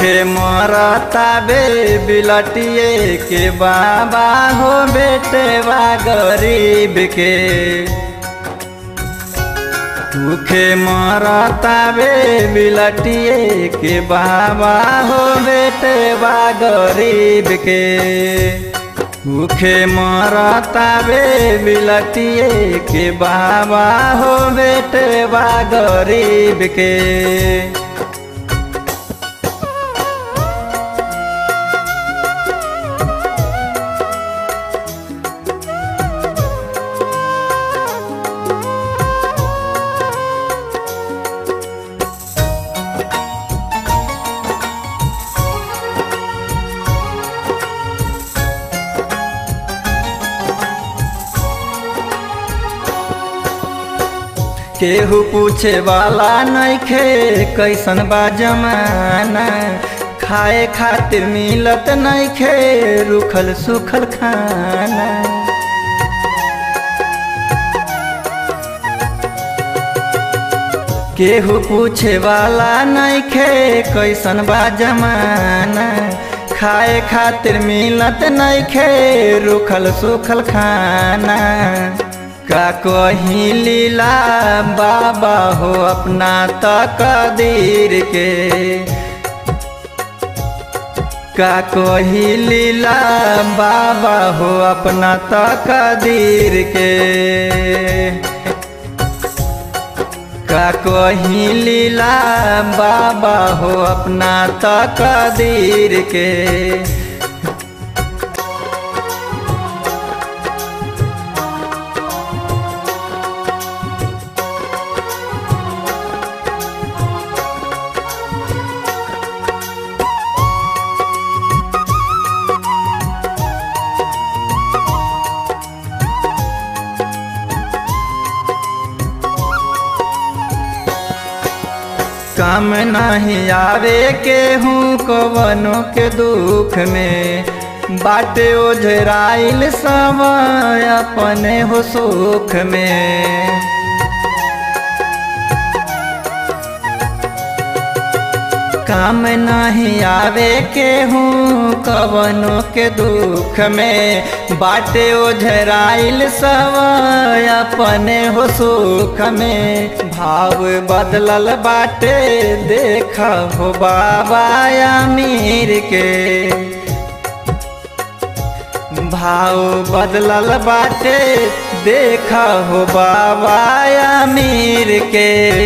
भूखे मरता बे बिलटिए के बाबा हो बेटे बा गरीब के भूखे मरता बे बिलटिए के बाबा हो बेटे बा गरीब के भूखे मरता बे बिलटिए के बाबा हो बेटे बा गरीब के केहू पूछे वाला नइखे कैसन बा जमाना खाए खातिर मिलत नइखे रुखल सुखल खाना केहू पूछे वाला नइखे कैसन बा जमाना खाए खातिर मिलत नइखे रुखल सुखल खाना का कही लीला बाबा हो अपना तकदीर के का कही लीला बाबा हो अपना तकदीर के का कही लीला बाबा हो अपना तकदीर के काम नहीं आवे के हूँ कवनों के दुख में बाटे ओझराइल समय अपने हो सुख में काम नहीं आवे के हूँ कवनों के दुख में बाटे ओझराइल समय अपने हो सुख में भाव बदलल बाटे देख हो बाबा अमीर के भाव बदलल बाटे देख हो बाबा अमीर के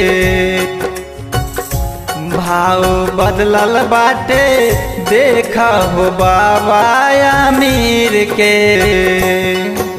भाव बदलल बाटे देख हो बाबा अमीर के